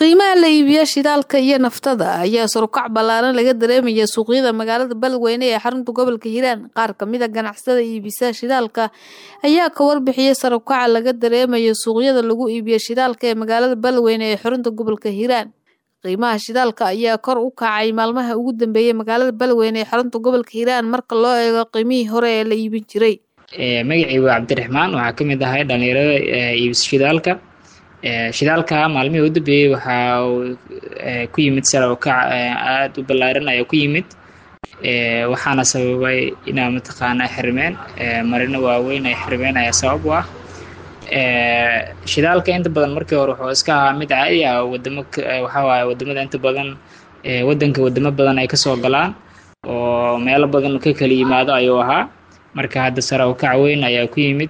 qiimaha la iibiya shidaalka iyo naftada ayaa sarukac ballaaran laga dareemaya suuqyada magaalada beledweyne ee xarunta gobolka hiiraan qaar kamid a ganacsatada iibisa shidaalka ayaa ka warbixiyay sarukaca laga dareemayo suuqyada lagu iibiya shidaalka ee magaalada beledweyne ee xarunta gobolka hiiraan qiimaha shidaalka ayaa kor u kacay maalmaha ugu dambeeyay magaalada beledweyne ee xarunta gobolka hiiraan marka loo eego qiimihii hore ee la iibin jiray magacii waa cabdiraxmaan waxaa kamid ahay dhalinyarada iibisa shidaalka shidaalka maalmihii u dambeeyey waxaa ku yimid sare u kac aada u ballaaran ayaa ku yimid waxaana sababay inaa mataqaana xirmeen marino waaweyn ay xirmeen ayaa sabab u ah shidaalka inta badan markii hore wuxuu iska ahaa mid caadi ah wadamo waxaa waaye wadamada inta badan waddanka wadamo badan ay kasoo galaan oo meelo badan ka kala yimaado ayuu ahaa marka hadda sare u kac weyn ayaa ku yimid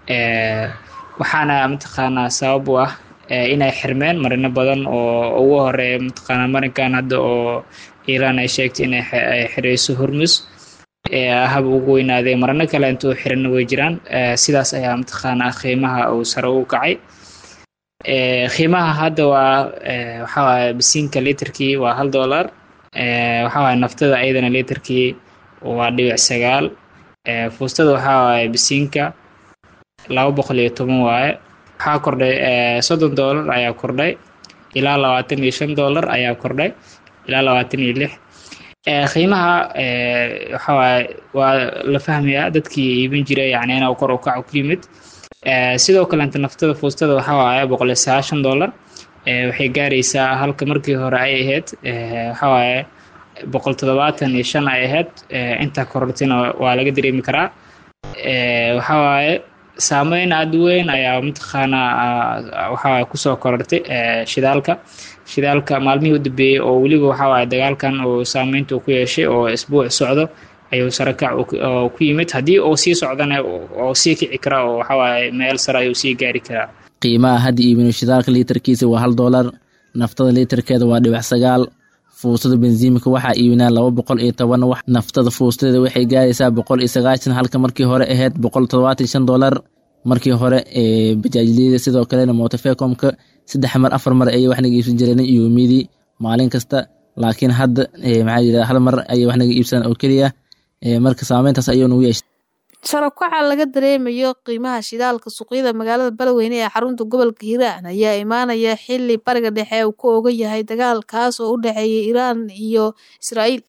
waxaana mataqaanaa sabab u ah inay xirmeen marino badan oo ugu horeeya mataqaanaa marinkan hadda oo iiraan ay sheegtay inay xireyso hormus hab ugu weynaadee marino kale intuu xirana way jiraan sidaas ayaa mataqaanaa qiimaha uu sare u kacay qiimaha hadda waa waxaa waaye bisiinka liiterkii waa hal dollar waxaa waaye naftada ayadana liiterkii waa dhibic sagaal fuustada waxaa waaye bisiinka laba boqol iyo toban waaye waxaa kordhay soddon dollar ayaa kordhay ilaa labaatan iyo shan dollar ayaa kordhay ilaa labaatan iyo lix qiimaha waxa waaye waa la fahmayaa dadkii iibin jiray yani inuu kor u kaco ku yimid sidoo kalenta naftada fuustada waxaa waaye boqol iyo sagaashan dollar waxay gaaraysaa halka markii hore ay ahayd waxa waaye boqol toddobaatan iyo shan ay ahayd intaa korortina waa laga dareemi karaa waxa waaye saameyn aada weyn ayaa mataqaanaa waxawaaye kusoo korortay shidaalka shidaalka maalmihii u dambeeyey oo weliba waxawaaye dagaalkan uu saameynta ku yeeshay oo isbuuc socdo ayuu sarakac ku yimid haddii uu sii socdana oo sii kici karaa oo waxawaaye meel sare ayuu sii gaari karaa qiimaha hadda iibino shidaalka liiterkiisa waa hal dollar naftada liiterkeeda waa dhibac sagaal fuustada bensiimka waxaa iibinaa laba boqol iyo toban naftada fuustadeeda waxay gaaraysaa boqol iyo sagaashan halka markii hore ahayd boqol todobaatan shan dollar markii hore bajaajliyada sidoo kalena motofecomka saddex mar afar mar ayay wax naga iibsan jireen yoomidii maalin kasta laakiin hadda maxaa yidhahda hal mar ayay wax naga iibsadaan oo keliya marka saameyntaas ayuu nagu yeeshay sarakaca laga dareemayo qiimaha shidaalka suuqyada magaalada beledweyne ee xarunta gobolka hiiraan ayaa imaanaya xili bariga dhexe uu ka ogan yahay dagaal kaas oo u dhexeeya iiraan iyo israa'iil